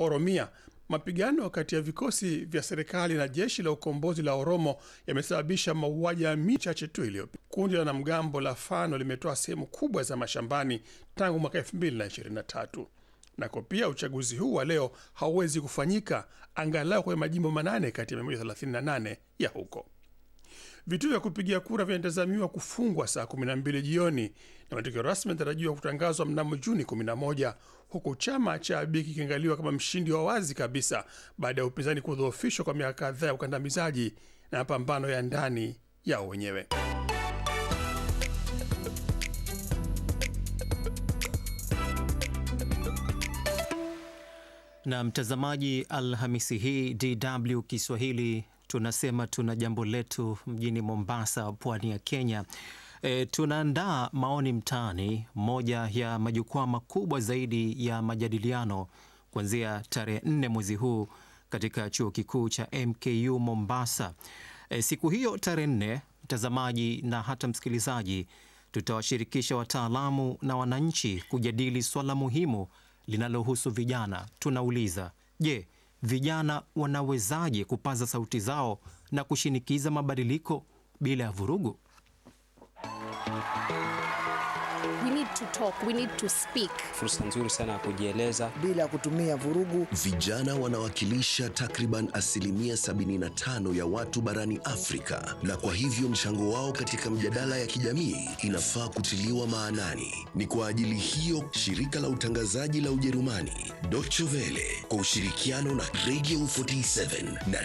Oromia. Mapigano kati ya vikosi vya serikali na jeshi la ukombozi la Oromo yamesababisha mauaji ya mii chache tu iliyopita. Kundi la wanamgambo la Fano limetoa sehemu kubwa za mashambani tangu mwaka 2023 nako pia uchaguzi huu wa leo hauwezi kufanyika angalau kwenye majimbo manane kati ya 138 ya huko. Vituo vya kupigia kura vinatazamiwa kufungwa saa 12 jioni na matokeo rasmi yanatarajiwa kutangazwa mnamo Juni 11, huku chama cha Abiy kikiangaliwa kama mshindi wa wazi kabisa baada ya upinzani kudhoofishwa kwa miaka kadhaa ya ukandamizaji na mapambano ya ndani yao wenyewe. Na mtazamaji, Alhamisi hii DW Kiswahili tunasema tuna jambo letu mjini Mombasa, pwani ya Kenya. E, tunaandaa maoni mtaani, moja ya majukwaa makubwa zaidi ya majadiliano kuanzia tarehe nne mwezi huu katika chuo kikuu cha MKU Mombasa. E, siku hiyo tarehe nne, mtazamaji na hata msikilizaji, tutawashirikisha wataalamu na wananchi kujadili swala muhimu linalohusu vijana. Tunauliza, je, vijana wanawezaje kupaza sauti zao na kushinikiza mabadiliko bila ya vurugu? We need to talk, we need to speak. Fursa nzuri sana ya kujieleza. bila kutumia vurugu. Vijana wanawakilisha takriban asilimia 75 ya watu barani Afrika, na kwa hivyo mchango wao katika mjadala ya kijamii inafaa kutiliwa maanani. Ni kwa ajili hiyo shirika la utangazaji la Ujerumani Deutsche Welle kwa ushirikiano na Radio 47 na